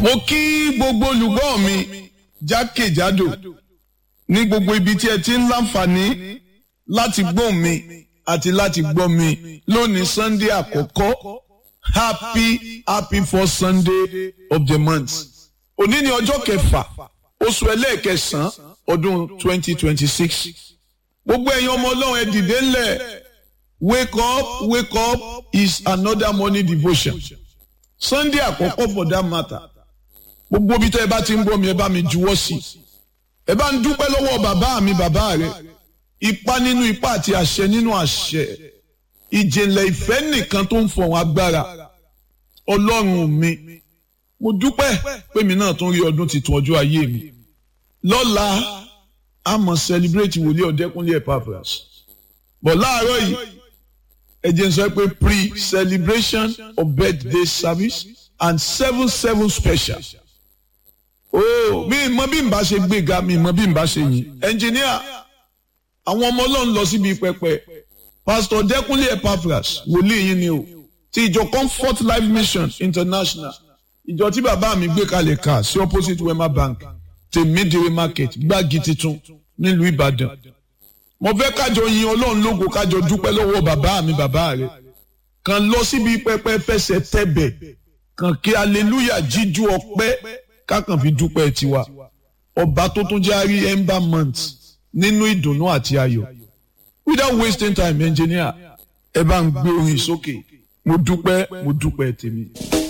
mo kí gbogbo olùgbọ́ mi jákèjádò ní gbogbo ibi tí ẹ ti ń láǹfààní láti gbọ́ mi àti láti gbọ́ mi lónìí sunday àkọ́kọ́ happy happy first sunday of the month òní ni ọjọ́ kẹfà oṣù ẹlẹ́ẹ̀kẹsàn-án ọdún twenty twenty six gbogbo ẹ̀yin ọmọ ọlọ́run ẹ dìde ńlẹ̀ wake up wake up is another morning devotion sunday àkọ́kọ́ for that matter gbogbo ibi tẹ́ ẹ bá ti ń bọ́ mi ẹ bá mi juwọ́ sí ẹ bá ń dúpẹ́ lọ́wọ́ bàbá mi bàbá rẹ ipa nínú ipa àti àṣẹ nínú àṣẹ ìjìnlẹ̀ ìfẹ́ nìkan tó ń fọ̀hún agbára ọlọ́run mi mo dúpẹ́ pé mi náà tún rí ọdún tuntun ọjọ́ ayé mi lọ́la a mọ̀ celebrate wòlíì ọ̀dẹ́kúnlé Epaphras bọ̀ láàárọ̀ yìí ẹ jẹ́ n sọ pé pre-celebration of birthday service and seven seven special oh mi mọ bí n bá ṣe gbéga mi mọ bí n bá ṣe yìn ẹnjìníà àwọn ọmọ ọlọ́run lọ síbi pẹpẹ pastor dẹkúnlé Epaphras wòlíì yín ni o ti ìjọ comfort life mission international ìjọ tí bàbá mi gbé kalẹ̀ ká sí opposite wema bank tèmídìrí market gbági titun nílùú ìbàdàn mo fẹ́ kájọ yin ọlọ́run lógo kájọ dúpẹ́ lọ́wọ́ bàbá mi bàbá rẹ̀ kàn lọ síbi pẹpẹ fẹsẹ̀ tẹ̀bẹ̀ kàn kí aleluya jíjú ọpẹ́ kákan fi dúpẹ́ tiwa ọba tó tún járí ember month nínú ìdùnnú àti ayọ̀ without wasting time engineer ẹ bá ń gbé orin sókè mo dúpẹ́ mo dúpẹ́ tèmi.